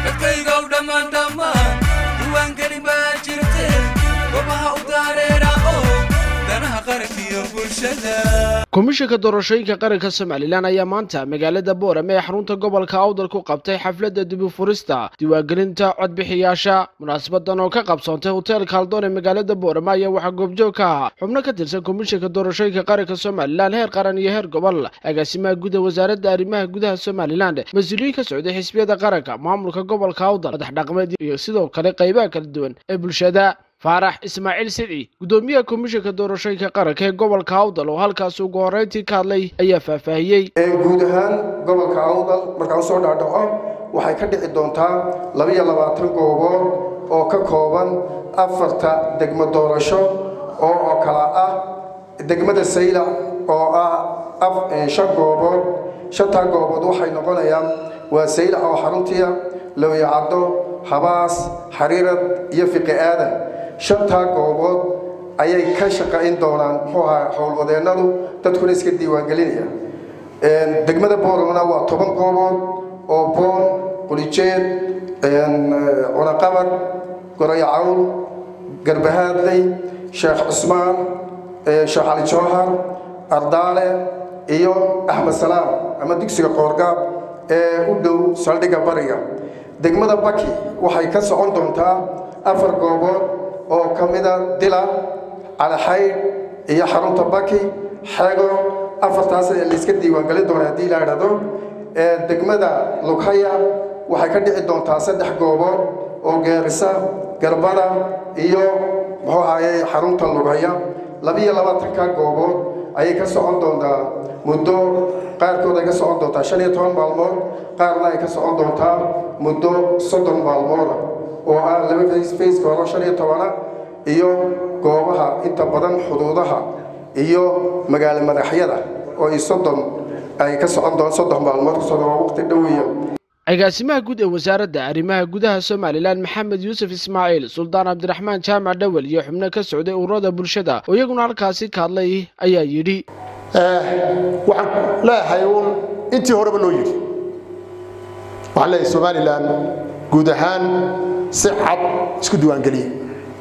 dadkaygow dhammaan dhammaan diiwaangeli baa jirte gobaha u daareera oo danaha qarankiyo bulshada komishanka doorashooyinka qaranka somalilan ayaa maanta magaalada boorame ee xarunta gobolka awdal ku qabtay xafladda dibufurista diiwaangelinta codbixiyaasha munaasabadan oo ka qabsoontay hoteelka haldoon ee magaalada boorame ayaa waxaa goobjoog ka ahaa xubno ka tirsan komishanka doorashooyinka qaranka somalilan heer qaran iyo heer gobol agaasimaha guda wasaaradda arrimaha gudaha somalilan mas-uuliyiin ka socday xisbiyada qaranka maamulka gobolka awdal madax dhaqameed iyo sidoo kale qaybaha kala duwan ee bulshada faarax ismaaciil sidci guddoomiyaha komishanka doorashooyinka qaranka ee gobolka awdal oo halkaasi ugu horreyntii ka hadlay ayaa faahfaahiyey guud ahaan gobolka awdal markaan usoo dhaadhaco waxay ka dhici doontaa labiyo labaatan goobood oo ka kooban afarta degmo doorasho oo oo kala ah degmada saylac oo ah shan goobood shantaa goobood waxay noqonayaan waa saylac oo xaruntiya lowyacaddo habaas xariirad iyo fiqi aadan shantaa goobood ayay ka shaqayn doonaan muxuu ahaa howlwadeennadu dadkuna iska diiwaangelinaya degmada boormana waa toban goobood oo boon qulijeed cunaqabad goray cawl garbahaadley sheekh cusmaan sheekh cali jowhar ardaale iyo axmed salaam ama dugsiga qoorgaab ee u dhow saldhigga bariga degmada baki waxay ka socon doontaa afar goobood oo ka mida dila calaxaydh iyo xarunta baki xego afartaas ee layska diiwaangelin doona haddii la idhahdo degmada lughaya waxay ka dhici doontaa saddex goobood oo geerisa garbada iyo muxuu ahaye xarunta lughaya labiyo labaatanka goobood ayay ka socon doontaa muddo qaarkood ay ka socon doontaa shan iyo toban maalmood qaarna ay ka socon doontaa muddo soddon maalmooda oo ah laba faceka hore shan iyo tobana iyo goobaha inta badan xuduudaha iyo magaalo madaxyada oo ay soddon ay ka socon doon soddon maalmood kusocda waa waqti dhoweya agaasimaha guud ee wasaaradda arrimaha gudaha somalilan maxamed yuusuf ismaaciil suldaan cabdiraxmaan jaamac dhowel iyo xubno ka socday ururada bulshada oo iyaguna halkaasi ka hadlay ayaa yidhi waxaan leeyahay uun intii horeba loo yidhi waxaan leeyahay somalilan guud ahaan si cad isku diiwaangeliye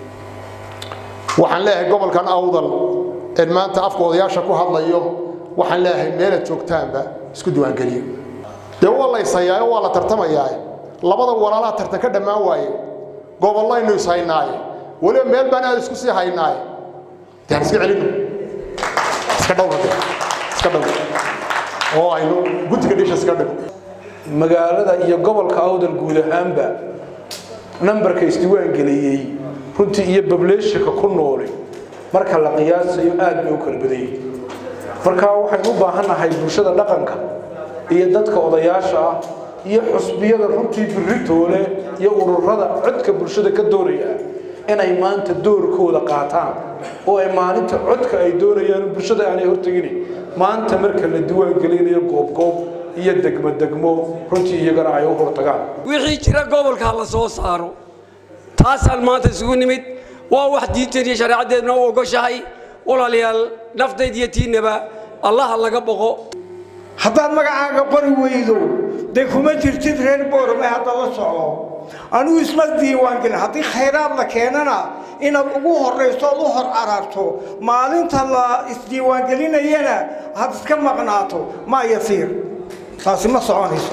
waxaan leeyahay gobolkan awdal een maanta afka odayaasha ku hadlayo waxaan leeyahay meelaad joogtaanba isku diiwaangeliye dee waa la yshayaa waa la tartamayaa labada walaalaha tartan ka dhammaan waaye gobollaynu ishaynaaye weliba meel baan aad isku sii haynaaye dee aan iska celino iska dhowra de iska dhowra oo aynu guddiga dhisha iska dhigo magaalada iyo gobolka awdal guud ahaanba nambarka isdiiwaangeliyey runtii iyo bableeshinka ku nooli marka la qiyaasayo aad bay u kala badan yihiin marka waxaynu u baahannahay bulshada dhaqanka iyo dadka odayaasha ah iyo xusbiyada runtii birritoole iyo ururada codka bulshada ka doonaya inay maanta doorkooda qaataan oo ay maalinta codka ay doonayaan bulshada aanay hortegin maanta marka la diiwaangelinayo goobgoob iyo degmo degmo runtii iyagana ay u hortagaan wixii jira gobolka la soo saaro taasaan maanta isugu nimid waa wax diinteed iyo shareecaddeedna u ogoshahay walaalayaal naftayd iyo tiinaba allaha laga boqo haddaad magacaaga qori weydo dee kuma jirtid reer boorame hadda la soco anugu isma diiwaangelin haddii khayraad la keenana inaad ugu horrayso ood u hor ararto maalinta la isdiiwaangelinayana had iska maqnaato maa yasiir taasi ma soconayso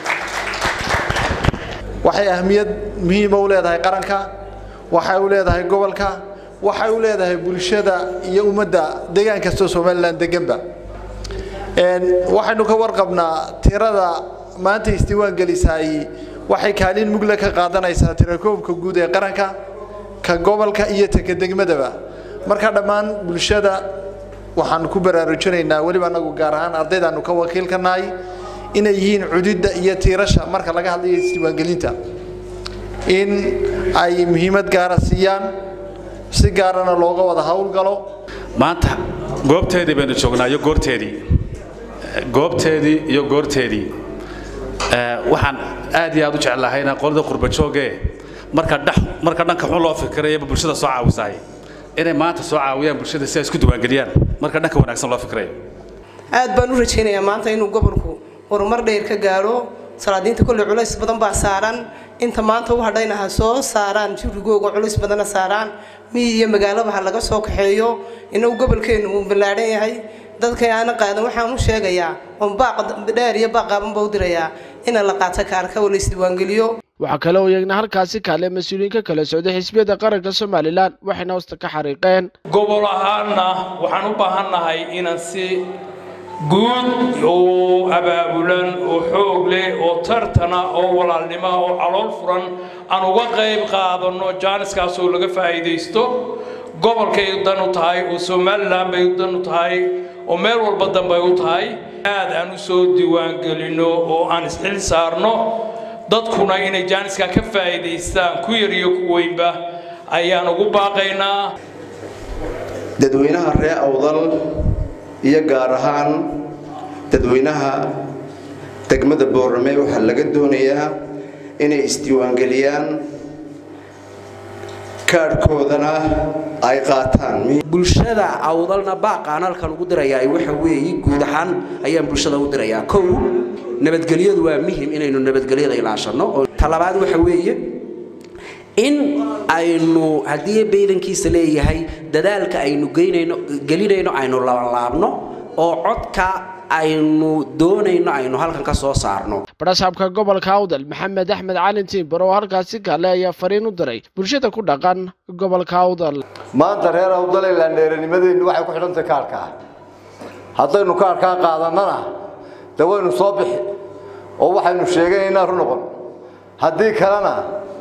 waxay ahmiyad muhiima u leedahay qaranka waxay u leedahay gobolka waxay u leedahay bulshada iyo ummadda deegaan kastoo somalilan deganba waxaynu ka warqabnaa tirada maanta isdiiwaan gelisaay waxay kaalin mugle ka qaadanaysaa tirakoobka guud ee qaranka ka gobolka iyo taka degmadaba marka dhammaan bulshada waxaan ku baraarujinaynaa weliba anagu gaar ahaan ardaydaanu ka wakiilka nahay inay yihiin cududda iyo tiirasha marka laga hadlayo isdiiwaangelinta in ay muhiimad gaara siiyaan si gaarana looga wada howlgalo maanta goobteedii baynu joognaa iyo goorteedii goobteedii iyo goorteedii waxaan aad iyo aad u jeclahayna qolada qurbajooge marka dhex marka dhanka xun loo fikirayaba bulshada soo caawisaay inay maanta soo caawiyaan bulshada si ay isku diiwaangeliyaan marka dhanka wanaagsan loo fikirayo aad baan u rajaynayaa maanta inuu gobolku horumar dheer ka gaadho salaadiinta kolley culays badan baa saaran inta maanta u hadhayna ha soo saaraan jurigooga culus badana saaraan miyi iyo magaalaba ha laga soo kaxeeyo inagu gobolkeennu uu ballaadhan yahay dadka aana qaadan waxaan u sheegayaa oon baaq dheer iyo baaq qaaban baa u dirayaa ina la qaato kaarka oo la isdiiwaangeliyo waxaa kale oo iyagna halkaasi kaale mas-uuliyiin ka kala socday xisbiyada qaranka somalilan waxayna hoosta ka xariiqeen gobol ahaanna waxaan u baahannahay inaan si guud oo abaabulan oo xoog leh oo tartana oo walaalnimo oo calool furan aan uga qayb qaadanno jaaniskaas oo laga faa'iidaysto gobolkay dan u tahay oo somalilan bay dan u tahay oo meel walba danbay u tahay aad aan u soo diiwaangelinno oo aan isxil saarno dadkuna inay jaaniska ka faa'iidaystaan ku yar iyo ku weynba ayaan ugu baaqaynaa dadweynaha ree awdal iyo gaar ahaan dadweynaha degmada boorame waxaa laga doonayaa inay isdiiwaangeliyaan kaadhkoodana ay qaataan bulshada awdalna baaqaan halkan ugu dirayaa waxa weeye guud ahaan ayaan bulshada u dirayaa kow nabadgelyadu waa muhim inaynu nabadgelyada ilaashanno oo talabaad waxa weeye in aynu haddii baydankiisa leeyahay dadaalka aynu geynayno gelinayno aynu labanlaabno oo codka aynu doonayno aynu halkan ka soo saarno barasaabka gobolka awdal maxamed axmed calin tiimbar oo halkaasi kaale ayaa fariin u diray bulshada ku dhaqan gobolka awdal maanta reer awdal ee laandheeranimadeennu waxay ku xidhantahay kaarkaa haddaynu kaarkaa qaadannana de waynu soo bixi oo waxaynu sheeganaynaa ru noqon haddii kalena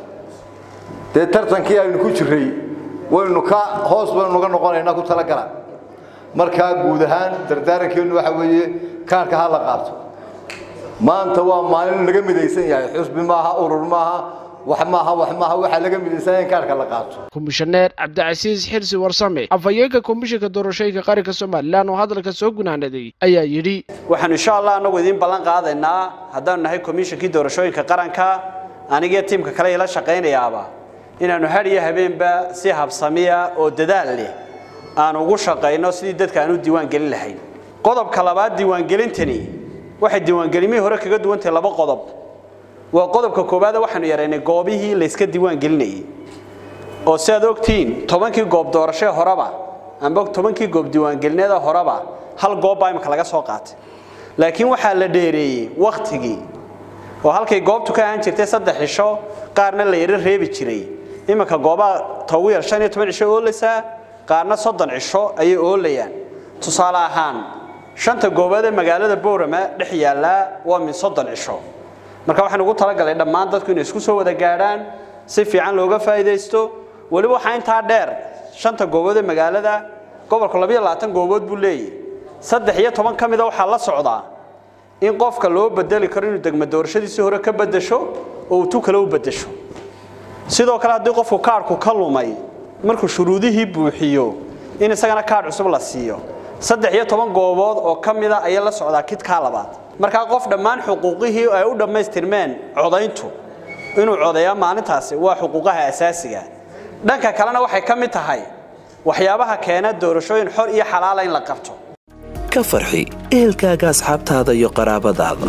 dee tartankii aynu ku jirray waynu ka hoos baynu uga noqonaynaa ku talagala markaa guud ahaan dardaarankeennu waxa weeye kaarka ha la qaato maanta waa maalin laga midaysan yahay xusbi maaha urur maaha wax maaha wax maaha waxaa laga midaysan yahay in kaarka la qaato komishaneer cabdicasiis xirsi warsame afhayeenka komishanka doorashooyinka qaranka somalilan oo hadalka soo gunaanaday ayaa yidhi waxaanu insha allah anagu idiin ballan qaadaynaa haddaanu nahay komishankii doorashooyinka qaranka anigiyo tiimka kale ila shaqaynayaaba inaannu had iyo habeenba si habsamiya oo dadaal leh aan ugu shaqayno sidii dadka aan u diiwaan gelin lahayn qodobka labaad diiwaangelintani waxay diiwaangelimihii hore kaga duwantahay laba qodob waa qodobka koowaad waxaanu yaraynay goobihii layska diiwaan gelinayay oo si aad ogtihiin tobankii goob doorashee horeba amba tobankii goob diiwaangelineeda horeba hal goob baa imika laga soo qaatay laakiin waxaa la dheereeyey wakhtigii oo halkay goobtu ka ahaan jirtay saddex cisho qaarna la yaro reebi jiray iminka goobaha toogu yar shan iyo toban cisho oolaysaa qaarna soddon cisho ayay oolayaan tusaale ahaan shanta goobood ee magaalada boorama dhex yaallaa waa min soddon cisho marka waxaan ugu talagalay dhammaan dadku inay isku soo wada gaadhaan si fiican looga faa'iidaysto weliba waxaa intaa dheer shanta goobood ee magaalada gobolku labiyo labaatan goobood buu leeyahy saddex iyo toban ka mida waxaa la socdaa in qofka loo bedeli karo inuu degmo doorashadiisii hore ka bedesho oo uu tu kale u bedesho sidoo kale haddii qofku kaadhku ka lumay markuu shuruudihii buuxiyo in isagana kaadh cusub la siiyo saddex iyo toban goobood oo ka mida ayaa la socdaa kidkaa labaad markaa qof dhammaan xuquuqihii ay u dhammaystirmeen codayntu inuu codeeyaa maalintaasi waa xuquuqaha asaasiga dhanka kalena waxay ka mid tahay waxyaabaha keena doorashooyin xor iyo xalaala in la qabto ka farxi ehelkaaga asxaabtaada iyo qaraabadaada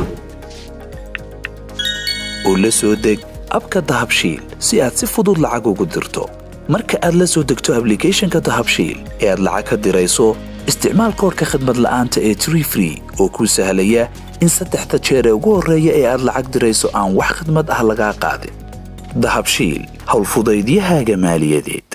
oo la soo deg abka dahabshiil si aad si fudud lacag ugu dirto marka aad la soo degto ablicathonka dahabshiil ee aad lacag ka dirayso isticmaal koorka khadmad la'aanta ee tree free oo kuu sahlaya in saddexda jeer ee ugu horreeya ee aad lacag dirayso aan wax khadmad ah lagaa qaadin dahabshiil howlfudaydiyahaaga maaliyadeed